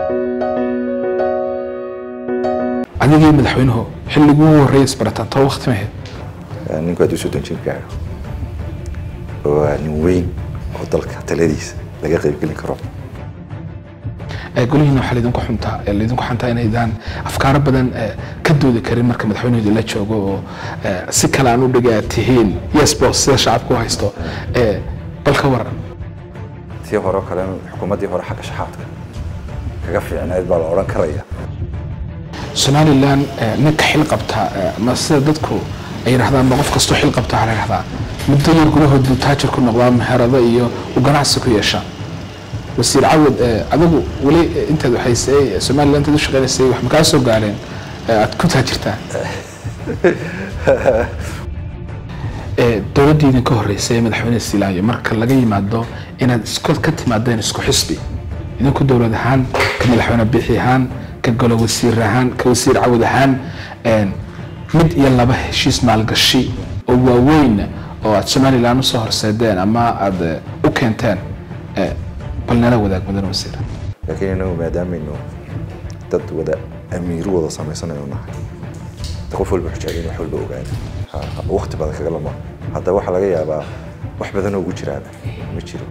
adigii madaxweynuhu xilligii ugu horreeyay isbarataan too waqti mahayd ninku hadduu soddon jir gaaro waa nin weyn oo dalka taladiisa laga qaybgelin karo golihiina waxaa laydinku xuntaa laydinku xantaa inaydaan afkaaro badan ka doodi karin marka madaxweynuhu la joogo oo si kale aan u dhiga aad tihiin yes boss sida shacabku u haysto bal ka waran tii hore kale xukuumaddii hore xagga shaxaadka kaga fiicnayd baa la odhan karaya somalilan ninka xil qabta ma sida dadku ay yidhahdaan ma qof kastoo xil qabta waxaa la yidhahdaa muddo yar gudahood buu taajir ku noqdaa meherado iyo u ganacsi ku yeesha wasiir cawad adigu weli intaad waxaysay somalilan intaad u shaqaynaysay wax ma kaa soo gaareen aad ku taajirtaa dowladdii idinka horreysay ee madaxweyne silaayo marka laga yimaado inaad isku ka timaadeen isku xisbi idinku dowlad ahaan ka madaxweyne bixi ahaan ka golo wasiir ahaan ka wasiir cawad ahaan mid iyo laba heshiis maalgashi oo waaweyn oo aad somalilan usoo horseedeen ama aad u keenteen bal nala wadaag mudan wasiir laakiin inagu maadaamaynu dad wada amiiru wada samaysanayo nahay qof walba xujaagin wax walba ogaada waqti badan kaga lama hadda waxaa laga yaabaa wax badan oo ugu jiraaba ma jiro